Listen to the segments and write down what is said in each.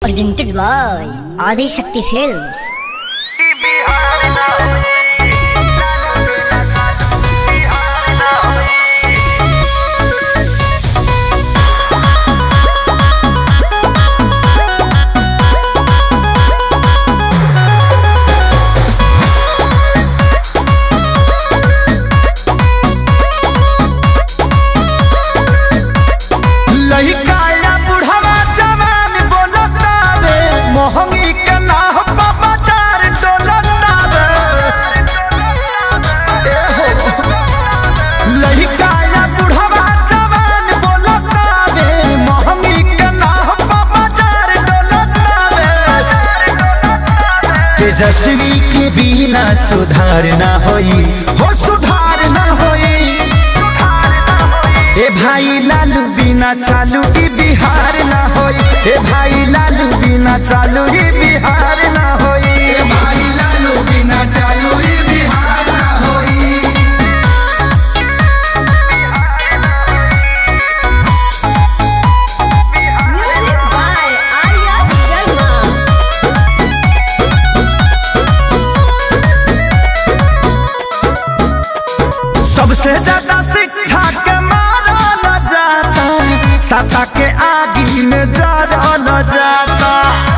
presented by Adi Shakti Films. लइका या बुढ़वा जवान बोलतावे मोहंगी के नाह पर बाजार डोलतावे ए हो। लइका या बुढ़वा जवान बोलतावे मोहंगी के नाह पर बाजार डोलतावे तेजस्वी के बिना सुधार ना होई हो सुधार ना होई ए भाई लालू बिना चालू ई बिहार ना होई ए भाई लालू बिना चालू ई बिहार ना होई ए भाई लालू बिना चालू ई बिहार ना होई Music by Arya Sharma. सबसे ज्यादा शिक्षा के मारल जाता सासा के आगी में जरल जाता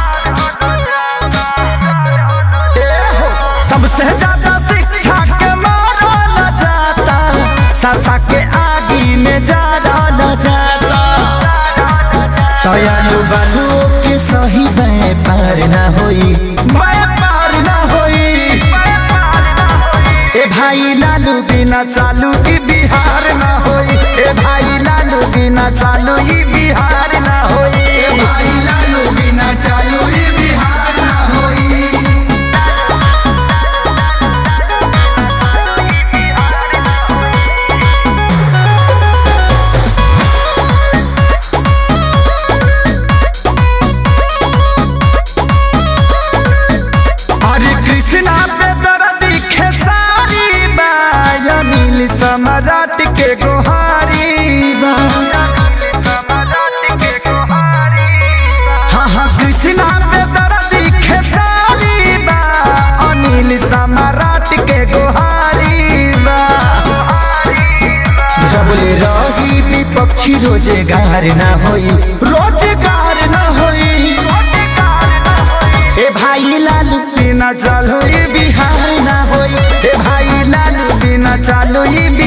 ए हो, सबसे ज्यादा शिक्षा के मारल जाता सासा के आगी में जरल जाता दयालु बालू के सही व्यापार ना होई व्यापार ना होई ए भाई लालू बिना चालू ई बिहार ना होई ए भाई लालू बिना चालू ई बिहार ना होई ए भाई लालू बिना चालू ई बिहार ना होई हरे कृष्णा पे दर्दी खेसारी बा या नील सम्राट के गोहारी बा हाँ हाँ कृष्णा पे दर्दी खेसारी बा अनिल सम्राट के गोहारी बा जबले रही विपक्षी रोजगार ना होई रोजगार ना होई ए भाई लालू बिना चालो ये बिहार ना होई ए भाई लालू बिना चालो ये